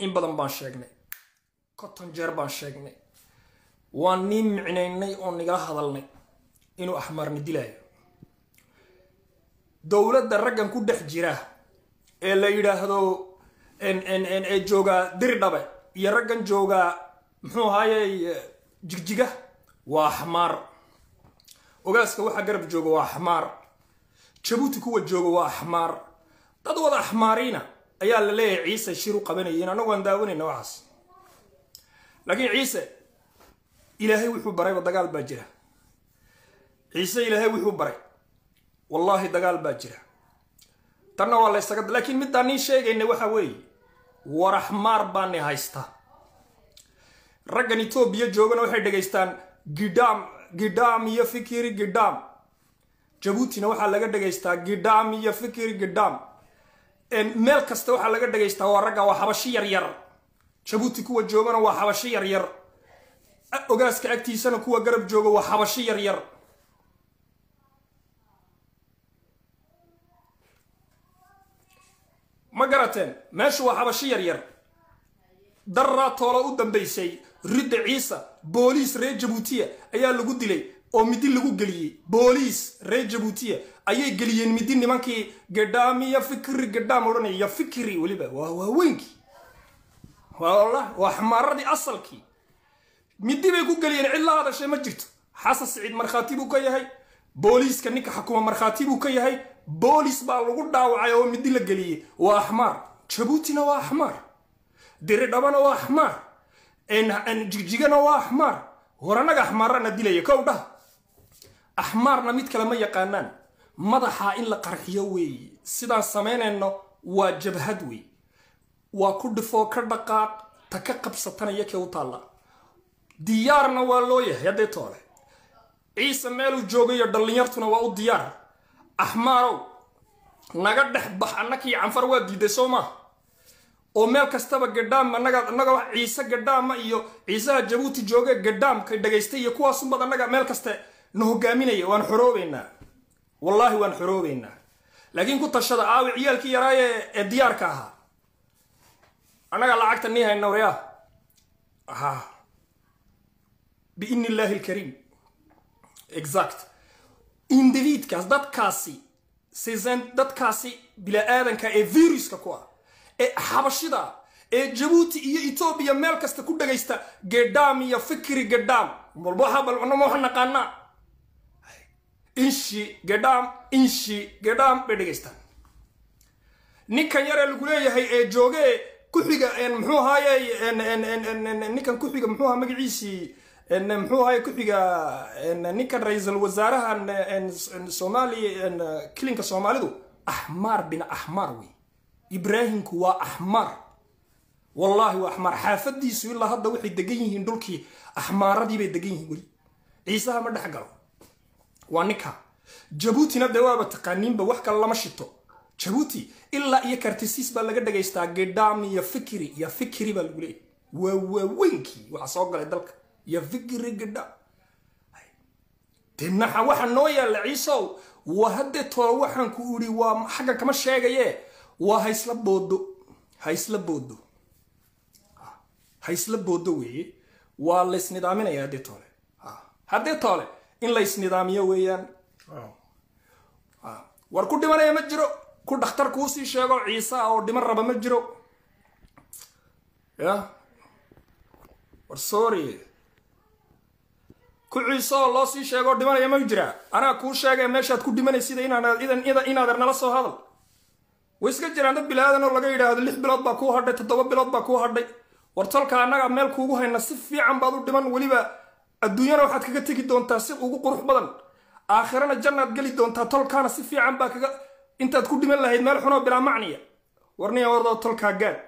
in badan baan sheegnay konton jeer baan sheegnay waan nii micnaynay oo nigala hadalnay inuu axmaarni dilaayo dowladda raggan ku dhex jira ee la yidhaahdo ee joogaa diridhabe iyo raggan joogaa muxuu ahaayey jigjiga waa axmaar ogaaska waxaa garab jooga waa axmaar jabuuti kuwa jooga waa axmaar dad wada axmaariina ayaa la leeyahay ciise shir u qabanayeen annagu aan daawanayna waxaas laakiin ciise ilaahay wuxuu barayba dagaal baa jira ciise ilaahay wuxuu baray wallaahi dagaal baa jira tanna waa laysaga laakiin middaan nii sheegayna waxa weeye war axmaar baani haysta raggan etoobiya joogana waxay dhegaystaan gidham gidham iyo fikiri gidham jabuutina waxaa laga dhegaystaa gidham iyo fikiri gidham meel kasta waxaa laga dhegaystaa waa ragga waa xabashi yaryar jabuuti kuwa joogana waa xabashi yaryar ogaaska agtiisana kuwa garab jooga waa xabashi yaryar ma garateen meeshu waa xabashi yaryar daraa toola u dambaysay ridda ciisa booliis reer jabuutiya ayaa lagu dilay oo midi lagu geliyey booliis reer jabuutiya ayay geliyeen midi nimankii gadhaam iyo fikri gadhaam odhanaya iyo fikri weliba waa waaweynkii waa waa xamaaradii asalkii midi bay ku geliyeen cid la hadashay ma jirto xasan siciid markhaati buu ka yahay booliiska ninka xukuma markhaati buu ka yahay boolis baa lagu dhaawacay oo midi la geliyey waa axmaar jabuutina waa axmaar diridhabana waa axmaar jigjigana waa axmaar war annaga axmaarana dilaya kow dhah axmaarna mid kale ma yaqaanaan madaxa in la qarxiyo weeye sidaan samaynayno waa jabhad wey waa ku dhifoo ka dhaqaaq ta ka qabsatanaya kee u taalla diyaarna waa loo yahay haddee toole ciise meeluu joogayo dhallinyartuna waa u diyaar axmaarow naga dhex bax annakii canfar waa diiday soo maaha oo meel kastaba gadhaam annaga annaga wax ciise gadhaama iyo ciisaha jabuuti jooge gadhaamka dhagaystay iyo kuwaasunbad annaga meel kaste na hogaaminaya waan xoroobeynaa wallaahi waan xoroobeynaa laakiin ku tashada aawi ciyaalkii yaraaye ee diyaarka ahaa annaga lacagta nii hayna waryaa ha biidni illaahi alkariim exact indiviidkaas dadkaasi sisan dadkaasi bila-aadanka ee viruska ku ah ee xabashida ee jabuuti iyo etoobiya meel kasta ku dhagaysta gedham iyo fikri gedham balwaxabalnama waxa naqaanaa inshi gedham inshi gedham bay dhegaystaan ninkan yaree lagu leeyahay ee jooge kuxiga muxuu ahaaye ninkan kuxiga muxuu aha magaciisii muxuu ahaye kuxiga ninkan ra-iisul wasaarahan soomaaliya kilinka soomaalidu axmaar bin axmaar wey ibraahimku waa axmaar wallaahi waa axmaar xaafadiisu ilaa hadda waxay degan yihiin dhulkii axmaaradii bay degan yihiin weli ciisaha ma dhex galo waa ninka jabuutina dee waaba taqaaniinba wax kale lama shito jabuuti ilaa iyo kartisiis baa laga dhagaystaa gedham iyo fikri iyo fikri baa lagu leeyahy waa waaweynkii waxa soo galay dalka iyo fikri gedham dinaxa waxa noo yaalla ciisow waa haddee tolo waxaan ku idhi waa xaggan kama sheegaye waa haysla boodo haysla boodo haysla boodo weeye waa laysnidaaminaya haddee toole haddee toole in laysnidaamiyo weeyaan war ku dhimanaya ma jiro ku dhakhtar kuusii sheego ciise ah oo dhiman raba ma jiro ya war sorry ku ciise oo loo sii sheego dhimanaya ma jiraa anaa kuu sheegay meeshaad ku dhimanaysida inaader nala soo hadal way iska jiraan dad bilaadan oo laga yidhaahdo lix bilood baa kuu hadhay toddoba bilood baa kuu hadhay war tolka annaga meel kuugu hayna si fiican baad u dhiman weliba adduunyana waxaad kaga tegi doontaa si ugu qurux badan aakhirana jannaad geli doontaa tolkaana si fiican baa kaga intaad ku dhiman lahayd meel xunoo bilaa macniya warniya wardoo tolkaa gaadh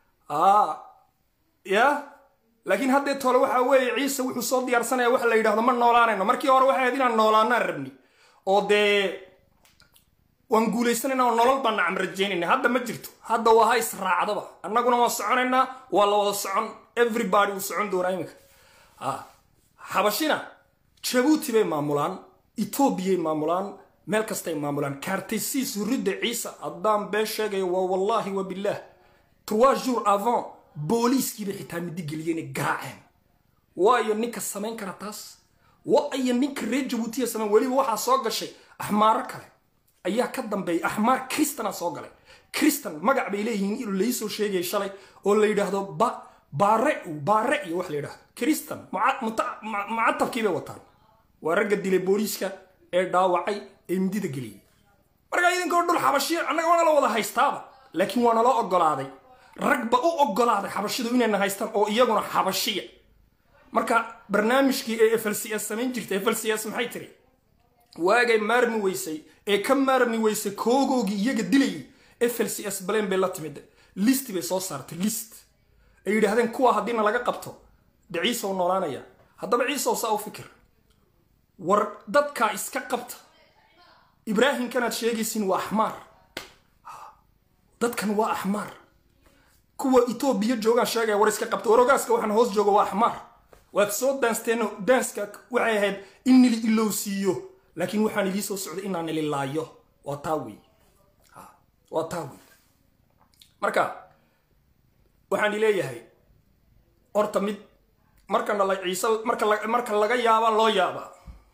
ya laakiin haddee tole waxa weeye ciise wuxuu soo diyaarsanaya waxa la yidhahdo ma noolaanayno markii hore waxay ahayd inaan noolaanaan rabni oo dee waan guulaysanayna oo nolol baan nacam rajaynayna hadda ma jirto hadda waa ha israacdaba annaguna waan soconaynaa waa la wada socon everybody wuu socon doonaa iminka xabashina jabuuti bay maamulaan etoobiyay maamulaan meel kastay maamulaan kaartaysiis ridda ciise haddaan been sheegayo waa wallaahi wa billaah trois jours avant booliiskiiba xitaa midi geliyeen ay garaaceen waayo ninka samayn kara taas waayo ninka reer jabuutiya samayn weliba waxaa soo gashay axmaaro kale ayaa ka dambeeyay axmaar kristana soo galay kristan magac bay leeyihiin inuu laysoo sheegaya shalay oo la yidhaahdo ba baare baare iyo wax la yidhahdo kristan mucatabkii bay wataan waa ragga dilay booliiska ee dhaawacay ee midida geliyey markaa idinkoo dhul xabashiya annaga waana la wada haystaaba laakiin waa naloo ogolaaday ragba u ogolaaday xabashidu inayna haystaan oo iyaguna xabashiya marka barnaamijkii ee f l c s samayn jirtay f l c s maxay tiri waagay maarmi weysay ee ka maarmi weysay koogoogii iyaga dilayay f l c s baleen bay la timid list bay soo saartay list ay yidhaahdeen kuwa haddiina laga qabto de ciisow noolaanaya haddaba ciisow saa u fikir war dadkaa iska qabta ibraahimkanaad sheegaysin waa axmaar dadkan waa axmaar kuwa etoobiya joogaan sheegaya war iska qabta warogaaska waxaan hoos jooga waa axmaar waad soo daansteeno daanska waxay ahayd in nili ilowsiiyo laakiin waxaan idii soo socday inaan nili laayo waa taa wey waa taa wey marka waxaan leeyahay horta mid markana la ciise marka marka laga yaaba loo yaaba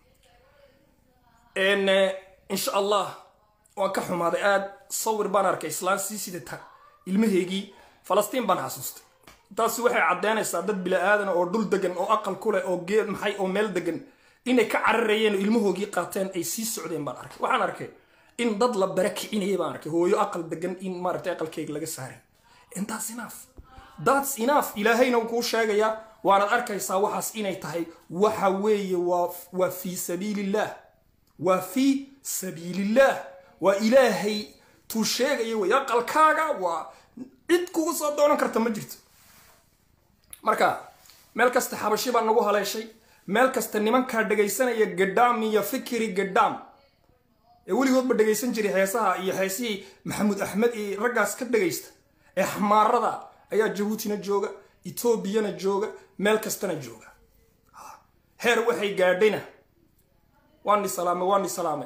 insha allah waan ka xumaaday aad sawir baan arkay islaan sii sidata ilmaheygii falastiin baan xasuustay taasi waxay caddeynaysaa dad bila-aadan oo dhul degan oo aqal ku leh oo geed maxay oo meel degan inay ka cararayeen oo ilmahoogii qaateen ay sii socdeen baan arkay waxaan arkay in dad la bara kicinaya baan arkay hooyo aqal degan in maaragtay aqalkeyga laga saaray intaas inaaf daats inaaf ilaahayna wuu kuu sheegayaa waanaad arkaysaa waxaas inay tahay waxa weeye waa fii sabiilillaah waa fii sabiilillaah waa ilaahay tuu sheegaya wey aqalkaaga waa cid kugu soo doonan karta ma jirto marka meel kasta xabashi baa nagu haleeshay meel kasta nimankaa dhegaysanaya gadhaam iyo fikri gadhaam ee weligoodba dhegaysan jiray heesaha iyo heesihii maxamuud axmed iyo raggaas ka dhegaysta ee xamaarada ayaa jabuutina jooga etoobiyana jooga meel kastana jooga heer waxay gaadhayna waani salaamay waani salaamay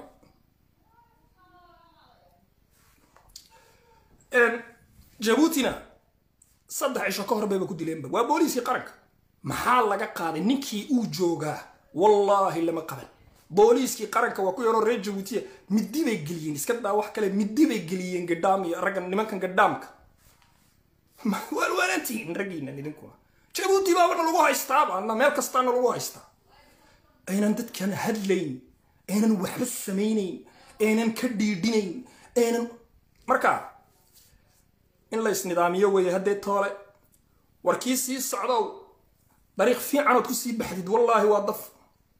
jabuutina saddex cisho ka hor bayba ku dileenba waa booliiskii qaranka maxaa laga qaaday ninkii uu joogaa wallaahi lama qaban booliiskii qaranka waa ku yaroo reer jabuutiya midi bay geliyeen iska daa wax kale midi bay geliyeen gadhaam iyo raggan nimankan gadhaamka waalwaanaantihiin raggiinan idinkuna jabuuti baabana lagu haystaaba ana meel kastaana lagu haystaa aynan dadkan hadlayn aynan waxba samaynayn aynan ka dhiidhinayn aynan markaa in la isnidaamiyo weeye haddee toole warkii sii socdow dariiq fiicanood kusii baxdid wallaahi waa daf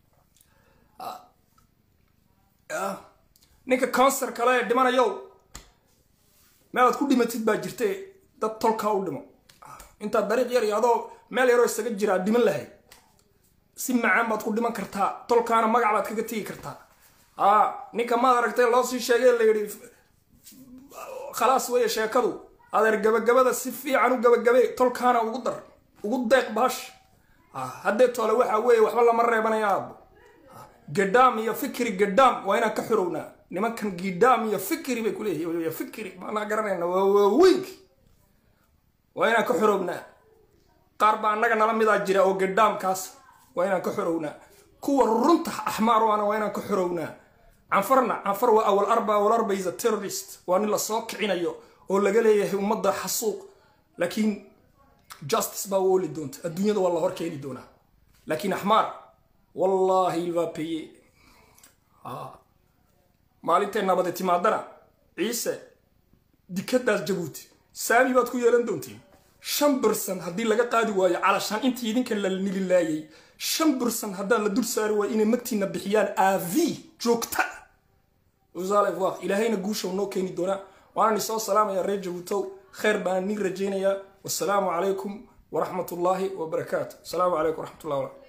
ninka conser kale ee dhimanayow meelaad ku dhimatid baa jirta dad tolkaa u dhimo intaad dariiq yar iyo adoo meel yaroo isaga jiraa dhiman lahayd si macaan baad ku dhiman kartaa tolkaana magac baad kaga tegi kartaa a ninka maad aragtay loo sii sheegay la yidhi khalaas weeye sheekadu adeer gabagabada si fiican u gabagabe tolkaana ugu dar ugu deeq baash haddee toole waxa weeye waxba lama reebanaya aabo gadhaam iyo fikri gadhaam waa inaan ka xorownaa nimankan gidhaam iyo fikri bay kuleeyihin fikri maanaa garanayna waa waaweynki waa inaan ka xorownaa qaar baa annaga nala midaa jira oo gadhaamkaas waa inaan ka xorownaa kuwa runta axmaar waana waa inaan ka xorownaa canfarna canfar waa awal arba awal arba is a terrorist waa nin lasoo kicinayo oo laga leeyahay ummadda xasuuq laakiin justice baa u oli doonta adduunyada waa la hor keeni doonaa laakiin axmaar wallaahi il va payer maalintay nabade timaadana ciise dikadaas jabuuti saami baad ku yeelan doontiin shan birsan haddii laga qaadi waayo calashaan intii idinka la nililaayay shan birsan haddaan la dul saari waayo inay magtiina bixiyaan avi joogta usalef ilaahayna guusha noo keeni doonaa waana soo salaamaya reer jabuutow khayr baan nin rajaynayaa wasalaamu calaykum waraxmat ullaahi wabarakaatu asalaamu calaykum waraxmat ullahi